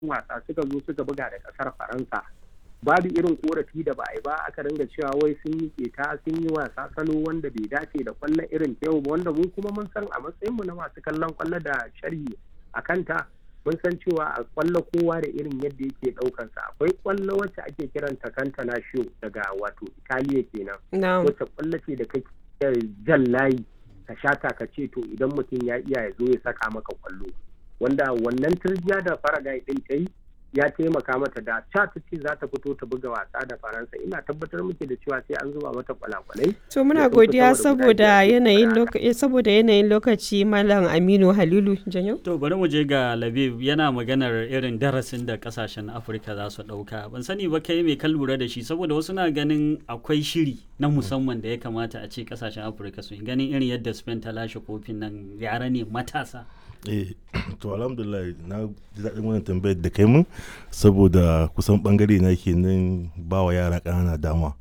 wasa suka zo suka buga da kasar faransa babu irin korafi da ba a yi ba aka ringa cewa wai sun yi keta sun yi wasa salo wanda bai dace da kwallon irin ta yau ba wanda mu kuma mun san a matsayin mu na masu kallon kwallo da sharhi a kanta mun san cewa a kwallo kowa da irin yadda yake daukan sa akwai kwallo wacce ake kiranta kanta na daga wato italiya kenan wacce kwallo ce da kake jan layi ka shata ka ce to idan mutum ya iya ya zo ya saka maka kwallo wanda wannan turjiya da faragai din ta yi ya taimaka mata da ca ta ce za ta fito ta buga wasa da faransa ina tabbatar muke da cewa sai an zuba mata kwalakwalai to muna godiya saboda yanayin lokaci saboda yanayin lokaci malam aminu halilu janyo to bari mu je ga labib yana maganar irin darasin da kasashen afirka za su dauka ban sani ba kai mai kan lura da shi saboda wasu na ganin akwai shiri na musamman da ya kamata a ce kasashen afirka su ganin irin yadda spain ta lashe kofin nan yara ne matasa eh to alhamdulillah na ji daɗin wannan tambayar da kai mun saboda kusan bangare na ke nan ba wa yara ƙanana dama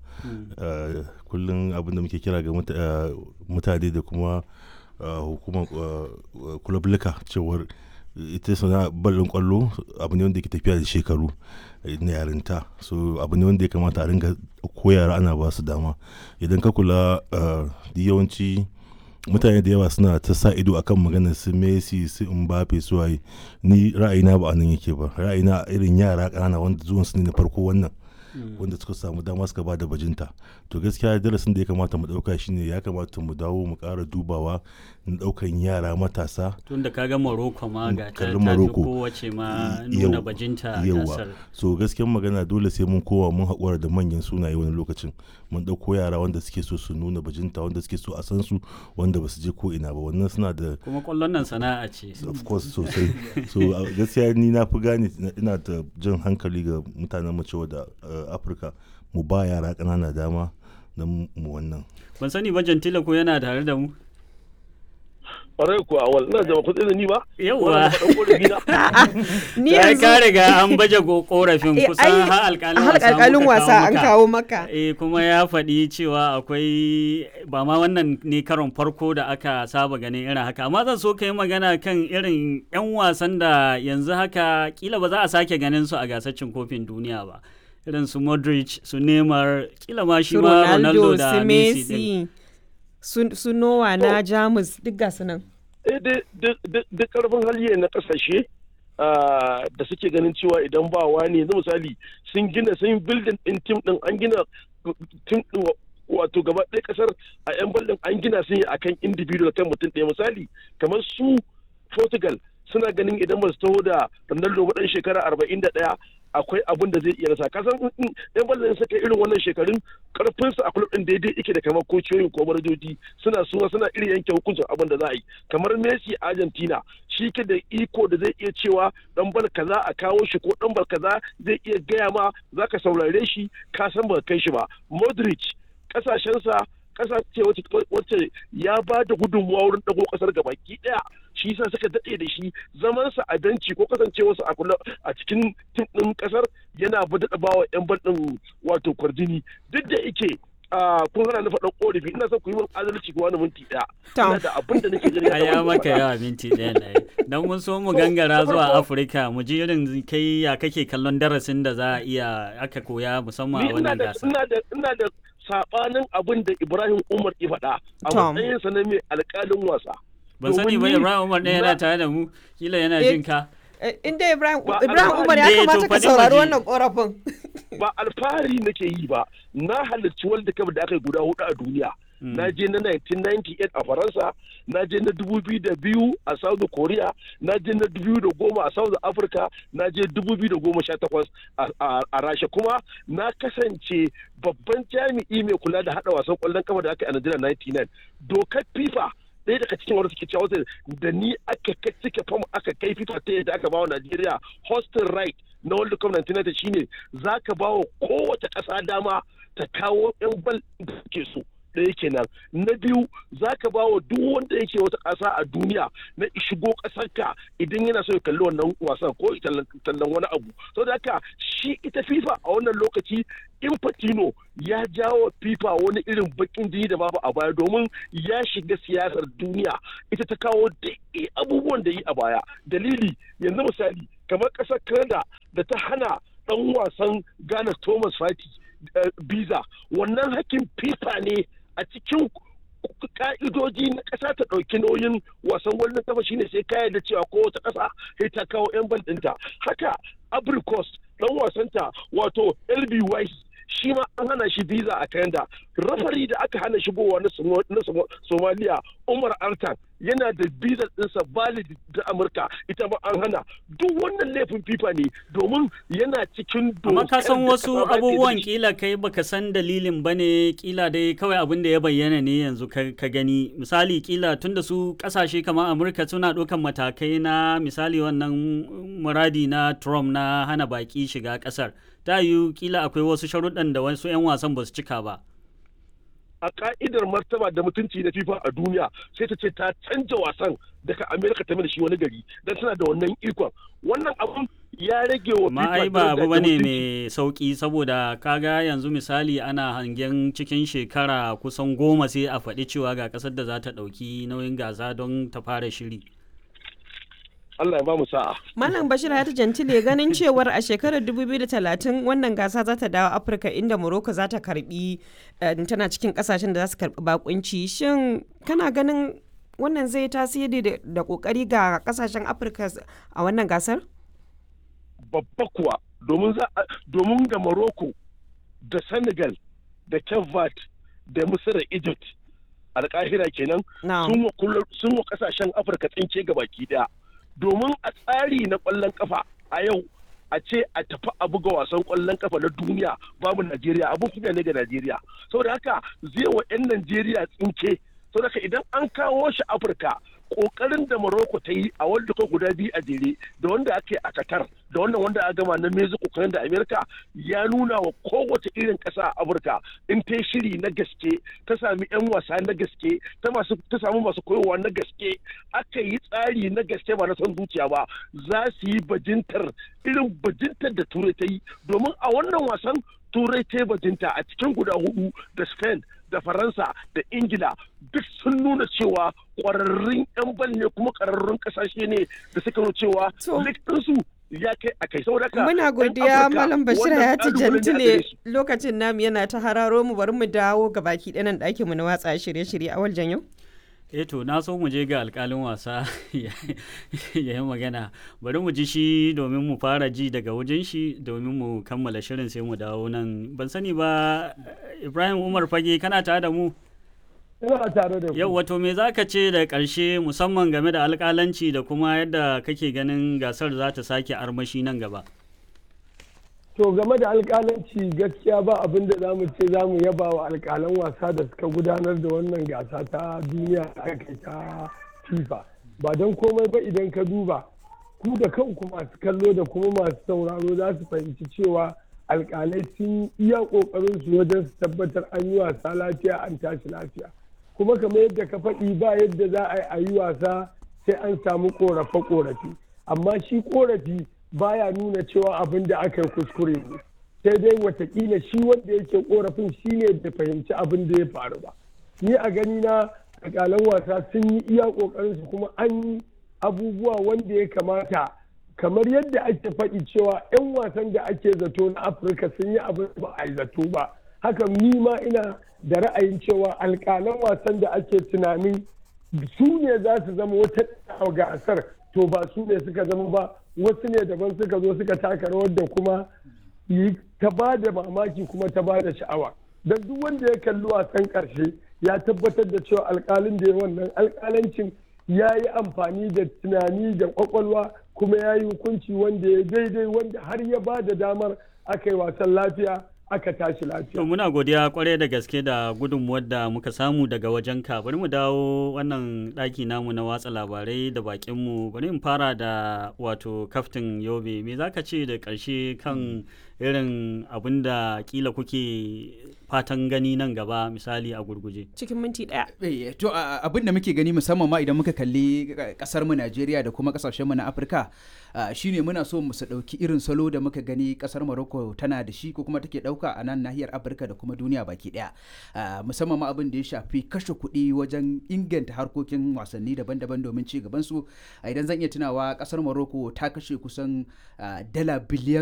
kullum abin da muke kira ga mutane da kuma hukumar kulablika cewar ita sana ballon kwallo abu ne wanda ke tafiya da shekaru na yarinta so abu ne wanda ya kamata a ringa ko yara ana ba su dama idan ka kula yawanci mutane da yawa suna ta sa ido akan maganar su Messi su Mbappe su waye ni ra'ayina ba anan yake ba ra'ayina irin yara ƙanana wanda zuwan su ne na farko wannan wanda suka samu dama suka ba da bajinta to gaskiya darasin da ya kamata mu dauka shine ya kamata mu dawo mu ƙara dubawa na daukan yara matasa tun da kaga Morocco ma ga ta tafi kowace ma nuna bajinta a gasar so gaskiyar magana dole sai mun kowa mun haƙura da manyan sunaye wani lokacin mun ɗauko yara wanda suke so su nuna bajinta wanda suke so a san su wanda ba su je ko ina ba wannan suna da kuma kwallon nan sana'a ce of course sosai so gaskiya ni na fi gane ina da jan hankali ga mutanen mu cewa da afirka mu ba yara ƙanana dama don mu wannan ban sani ba jantila ko yana tare da mu kwarai kuwa wal ina da kuɗi da ni ba yauwa ni yanzu ka riga an baje korafin kusan har alƙalin wasa an kawo maka eh kuma ya faɗi cewa akwai ba ma wannan ne karon farko da aka saba ganin irin haka amma zan so ka yi magana kan irin 'yan wasan da yanzu haka kila ba za a sake ganin su a gasar cin kofin duniya ba irin su Modric su Neymar kila ma shi ma Ronaldo da Messi su Nowa na Jamus duk ga su nan. Duk karfin hali na kasashe da suke ganin cewa idan ba wani yanzu misali sun gina sun building din tim din an gina tim din wato gaba ɗaya kasar a yan ballin an gina sun yi akan individual kan mutum ɗaya misali kamar su Portugal suna ganin idan ba su taho da Ronaldo ɗan shekara arba'in da ɗaya akwai abin da zai iya rasa kasan yan ballon suka irin wannan shekarun karfin su a kulub din daidai yake da kamar kociyoyin ko manajoji suna suna suna irin yanke hukuncin abin da za a yi kamar Messi Argentina shi ke da iko da zai iya cewa dan bal kaza a kawo shi ko dan bal kaza zai iya gaya ma zaka saurare shi ka san ba kai shi ba Modric kasashensa kasa ce wacce ya ba da gudunmuwa wurin dago kasar gabaki daya shi yasa suka daɗe da shi zamansa a benci ko kasancewarsa a kula a cikin tim ɗin kasar yana daɗa bawa yan bal ɗin wato kwarjini duk da yake kun hana na faɗan ƙorafi ina son ku yi min adalci ko wani minti ɗaya. Ina da abin da nake gani. A ya maka yawa minti ɗaya na Dan mun so mu gangara zuwa Afirka mu ji irin kai ya kake kallon darasin da za a iya aka koya musamman a wannan gasa. Ina da sabanin abin da Ibrahim Umar ya faɗa a matsayinsa na mai alƙalin wasa. Ban sani ba Ibrahim Umar ɗaya yana tare da mu kila yana jin ka. Inda Ibrahim Umar ya kamata ka saurari wannan korafin. Ba alfahari nake yi ba, na halarci World Cup da aka yi guda hudu a duniya. Na je na 1998 a Faransa, na je na 2002 a South Korea, na je na 2010 a South Africa, na je 2018 a Rasha kuma na kasance babban jami'i mai kula da hada wasan kwallon kafa da aka yi a Najeriya 99. Dokar FIFA ɗaya daga cikin wanda suke cewa da ni aka cike fam aka kai FIFA ta yadda aka bawa Najeriya hosting right na World Cup 1990 shine za ka bawa kowace ƙasa dama ta kawo 'yan bal da suke so. ɗaya kenan na biyu za ka ba wa duk wanda yake wata ƙasa a duniya na shigo ƙasarka idan yana so ya kalli wannan wasan ko tallan wani abu saboda haka shi ita fifa a wannan lokaci infantino ya jawo fifa wani irin bakin jini da babu a baya domin ya shiga siyasar duniya ita ta kawo duk abubuwan da yi a baya dalili yanzu misali kamar ƙasar canada da ta hana ɗan wasan ghana thomas fati biza wannan hakkin fifa ne a cikin ka'idoji na ƙasa ta ɗauki nauyin wasan wannan kafa shine sai ka da cewa kowace ƙasa sai ta kawo 'yan ban ɗinta haka abricos ɗan wasanta wato lb wise shi ma an hana shi visa a Canada. Rafari da aka hana shigowa na Somalia Umar Artan yana da visa ɗinsa valid da Amurka ita ma an hana. Duk wannan laifin FIFA ne domin yana cikin Amma ka san wasu abubuwan kila kai baka san dalilin ba ne kila dai kawai abin da ya bayyana ne yanzu ka gani. Misali kila tunda su kasashe kamar Amurka suna ɗaukan matakai na misali wannan muradi na Trump na hana baki shiga ƙasar. ta yiwu kila akwai wasu sharuɗan da wasu 'yan wasan ba su cika ba. A ka'idar martaba da mutunci na FIFA a duniya sai ta ce ta canja wasan daga Amerika ta da shi wani gari don tana da wannan ikon. Wannan abun ya rage wa FIFA ai ba abu bane mai sauki saboda kaga yanzu misali ana hangen cikin shekara kusan goma sai a faɗi cewa ga ƙasar da za ta ɗauki nauyin gasa don ta fara shiri. Allah ya ba mu sa'a. Malam Bashir Hayatu Jantile ganin cewar a shekarar 2030 wannan gasa za ta dawo Afirka inda Morocco za ta karbi tana cikin kasashen da za su karbi bakunci. Shin kana ganin wannan zai tasiri da kokari ga kasashen Afirka a wannan gasar? Babba kuwa domin da Morocco da Senegal da Cape da Misir da Egypt alkahira kenan sun wa kasashen Afirka tsinke gabaki daya. domin a tsari na ƙwallon kafa a yau a ce a tafi a buga wasan ƙwallon kafa na duniya babu Najeriya abu kuma ne ga Najeriya saboda haka zai wa 'yan Najeriya tsinke saboda haka idan an kawo shi Afirka kokarin da Morocco ta yi a wanda ka guda biyu a jere da wanda ake a Qatar da wannan wanda a gama na Mexico kan da Amerika ya nuna wa kowace irin ƙasa a Afirka in ta shiri na gaske ta sami 'yan wasa na gaske ta masu ta samu masu koyowa na gaske aka yi tsari na gaske ba na son zuciya ba za su yi bajintar irin bajintar da Turai ta yi domin a wannan wasan Turai ta bajinta a cikin guda hudu da Spain da faransa da ingila duk sun nuna cewa kwararrun 'yan bal ne kuma kwararrun kasashe ne da suka nuna cewa ɗinsu ya kai a kai saboda muna godiya malam bashir ya ci jantile lokacin namu yana ta hararo mu bari mu dawo ga baki ɗanan ɗakin mu na watsa shirye-shirye a waljan yau eh to na so mu je ga alkalin wasa ya yi magana bari mu ji shi domin mu fara ji daga wajen shi domin mu kammala shirin sai mu dawo nan ban sani ba ibrahim umar fage kana tare da mu ina tare da ku yau wato me za ka ce da ƙarshe musamman game da alƙalanci da kuma yadda kake ganin gasar za ta sake armashi nan gaba to game da alƙalanci gaskiya ba abin da za mu ce za mu yaba wa alƙalan wasa da suka gudanar da wannan gasa ta duniya da aka ta fifa ba don komai ba idan ka duba ku da kanku masu kallo da kuma masu sauraro za su fahimci cewa alƙalai sun iya ƙoƙarin su wajen su tabbatar an yi wasa lafiya an tashi lafiya kuma kamar yadda ka faɗi ba yadda za a yi a yi wasa sai an samu ƙorafe-ƙorafe amma shi ƙorafi baya nuna cewa abin da aka yi kuskure ne sai dai watakila shi wanda yake korafin shi ne bai fahimci abin da ya faru ba ni a gani na alƙalan wasa sun yi iya ƙoƙarin su kuma an yi abubuwa wanda ya kamata kamar yadda ake faɗi cewa 'yan wasan da ake zato na afirka sun yi abin ba a yi zato ba haka ni ma ina da ra'ayin cewa alƙalan wasan da ake tunanin su ne za su zama wata gasar to ba su ne suka zama ba wasu ne daban suka zo suka taka rawar da kuma ta ba da mamaki kuma ta ba da sha'awa don duk wanda ya kalli wasan karshe ya tabbatar da cewa alkalin da ya wannan alkalancin ya yi amfani da tunani da kwakwalwa kuma ya yi hukunci wanda ya daidai wanda har ya ba da damar aka yi wasan lafiya aka tashi lafiya. To muna godiya kwarai da gaske da gudunmuwar da muka samu daga wajen ka bari mu dawo wannan ɗaki namu na watsa labarai da bakinmu bari in fara da wato kaftin yobe me zaka ce da ƙarshe kan irin abin da kila kuke fatan gani nan gaba misali a gurguje cikin minti ɗaya. to abin da muke gani musamman ma idan muka kalli kasar mu Najeriya da kuma kasashen mu na Afirka shine muna so mu su ɗauki irin salo da muka gani kasar Morocco tana da shi ko kuma take ɗauka ɗauka a nan nahiyar Afirka da kuma duniya baki ɗaya. Ah, musamman ma abin da ya shafi kashe kuɗi wajen inganta harkokin wasanni daban-daban domin ci gaban su. Ah, Idan zan iya tunawa ƙasar Morocco ta kashe kusan ah, dala biliyan